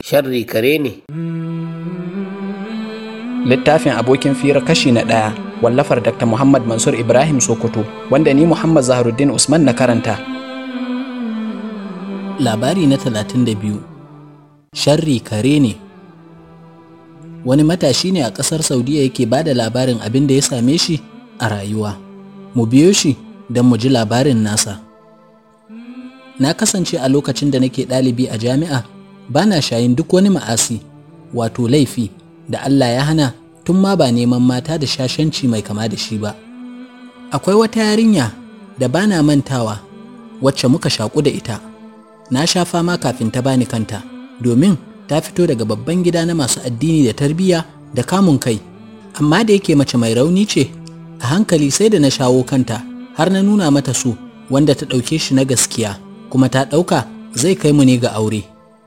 sharri kare ne littafin abokin fira kashi na ɗaya wallafar dr muhammad mansur ibrahim sokoto wanda ni muhammad zaharuddin usman na karanta labari na 32 sharri kare ne wani matashi ne a ƙasar saudiya yake ba da labarin abin da ya same shi a rayuwa mu biyo shi don mu ji labarin nasa na kasance a lokacin da nake ɗalibi a jami'a ba na shayin duk wani ma'asi wato laifi da Allah ya hana tun ma ba neman mata da shashanci mai kama da shi ba. Akwai wata yarinya da ba na mantawa wacce muka shaƙu da ita. Na sha fama kafin ta bani kanta domin ta fito daga babban gida na masu addini da tarbiyya da kamun kai. Amma da yake mace mai rauni ce, a hankali sai da na shawo kanta har na nuna mata su wanda ta ɗauke shi na gaskiya kuma ta ɗauka zai kai mu ne ga aure.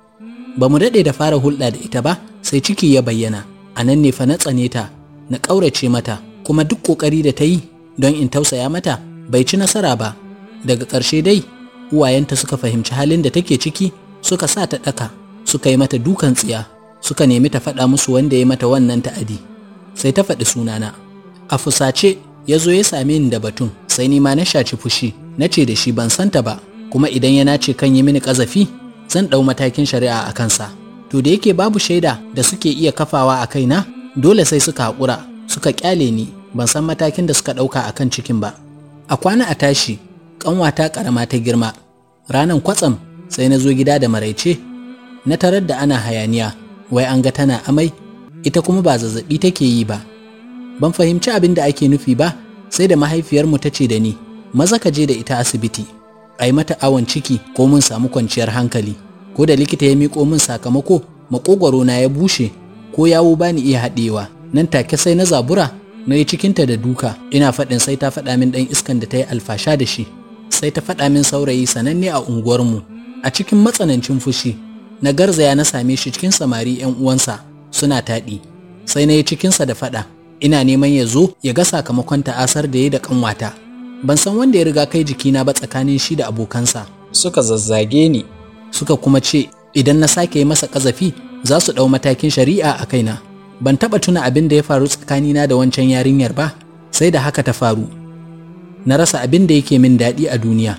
Ba mu daɗe da fara hulɗa da ita ba sai ciki ya bayyana. a nan ne fa na tsane ta na ƙaurace mata kuma duk ƙoƙari da ta yi don in tausaya mata bai ci nasara ba daga ƙarshe dai uwayenta suka fahimci halin da take ciki suka sa ta ɗaka suka yi mata dukan tsiya suka nemi ta faɗa musu wanda ya mata wannan ta'adi sai ta faɗi sunana a fusace ya zo ya same ni da batun sai ni ma na shaci fushi na ce da shi ban santa ba kuma idan ya nace kan yi mini ƙazafi zan ɗau matakin shari'a a kansa. to da yake babu shaida da suke iya kafawa a kaina dole sai suka haƙura suka ƙyale ni ban san matakin da suka ɗauka a kan cikin ba a kwana a tashi ƙanwata ƙarama ta girma ranan kwatsam sai na zo gida da maraice na tarar da ana hayaniya wai an ga tana amai ita kuma ba zazzaɓi take yi ba ban fahimci abin da ake nufi ba sai da mahaifiyarmu ta ce da ni maza ka je da ita asibiti a yi mata awon ciki ko mun samu kwanciyar hankali ko da likita ya miƙo min sakamako makogwaro na ya bushe ko yawo bani iya haɗewa nan take sai na zabura na yi cikinta da duka ina faɗin sai ta faɗa min ɗan iskan da ta yi alfasha da shi sai ta faɗa min saurayi sananne a unguwarmu a cikin matsanancin fushi na garzaya na same shi cikin samari 'yan uwansa suna taɗi sai na yi cikinsa da faɗa ina neman ya zo ya ga sakamakon ta'asar da ya da ƙanwata ban san wanda ya riga kai jikina ba tsakanin shi da abokansa suka zazzage ni suka kuma ce idan na sake yi masa ƙazafi za su ɗau matakin shari'a a kaina ban taɓa tuna abin da ya faru tsakanina da wancan yarinyar ba sai da haka ta faru na rasa abin da yake min daɗi a duniya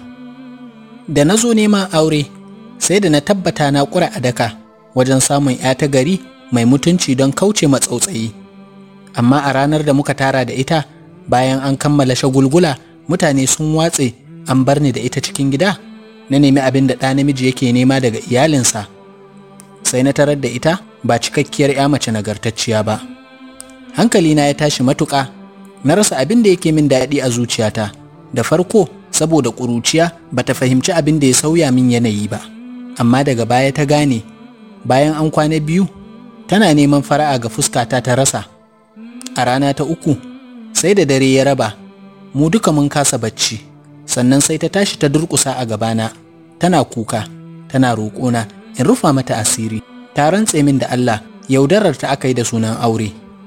da na zo neman aure sai da na tabbata na ƙura a daka wajen samun 'ya ta gari mai mutunci don kauce matsautsayi amma a ranar da muka tara da ita bayan an kammala shagulgula mutane sun watse an bar ni da ita cikin gida na nemi abin da ɗa namiji yake nema daga iyalinsa sai na tarar da ita ba cikakkiyar ya mace nagartacciya ba hankalina ya tashi matuƙa na rasa abin da yake min daɗi a zuciyata da farko saboda ƙuruciya ba ta fahimci abin da ya sauya min yanayi ba amma daga baya ta gane bayan an kwana biyu tana neman fara'a ga fuskata ta rasa a rana ta uku sai da dare ya raba mu duka mun kasa bacci sannan sai ta tashi ta durƙusa a gabana tana kuka tana roƙona in rufa mata asiri ta rantse min da Allah yaudarar ta aka yi da sunan aure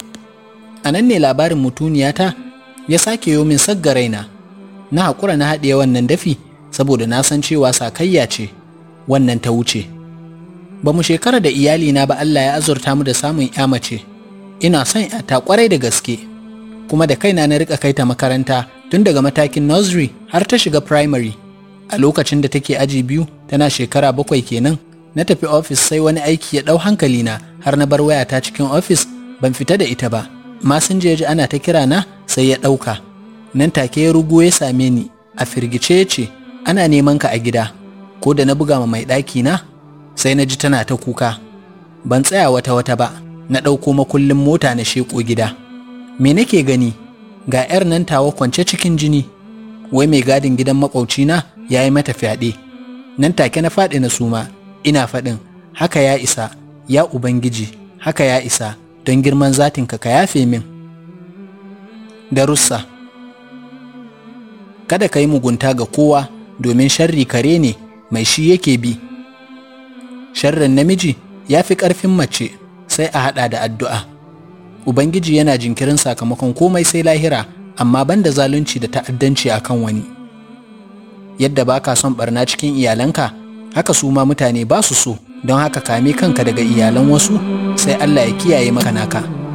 a nan ne labarin mutuniyata ya sake yo min sagga raina na haƙura na haɗiye wannan dafi saboda na san cewa sakayya ce wannan ta wuce ba mu shekara da iyalina ba Allah ya azurta mu da samun ya mace ina son ta kwarai da gaske kuma da kaina na rika kaita makaranta tun daga matakin nursery har ta shiga primary a lokacin da take aji biyu tana shekara bakwai kenan na tafi ofis sai wani aiki ya ɗau hankalina har na bar wayata cikin ofis ban fita da ita ba masinja ya ji ana ta kira na sai ya ɗauka nan take ya rugo ya same ni a firgice ya ce ana neman ka a gida ko da na buga ma mai ɗaki na sai na ji tana ta kuka ban tsaya wata wata ba na ɗauko makullin mota na sheƙo gida me nake gani ga 'yar nan tawa kwance cikin jini wai mai gadin gidan makwaucina ya yi mata fyaɗe nan take na faɗi na suma ina faɗin haka ya isa ya ubangiji haka ya isa don girman zatinka ka yafe min darussa kada ka yi mugunta ga kowa domin sharri kare ne mai shi yake bi sharrin namiji ya fi ƙarfin mace sai a haɗa da addu'a ubangiji yana jinkirin sakamakon komai sai lahira amma banda zalunci da ta'addanci a kan wani yadda ba ka son barna cikin iyalanka haka su ma mutane ba su so don haka kame kanka daga iyalan wasu sai Allah ya kiyaye maka naka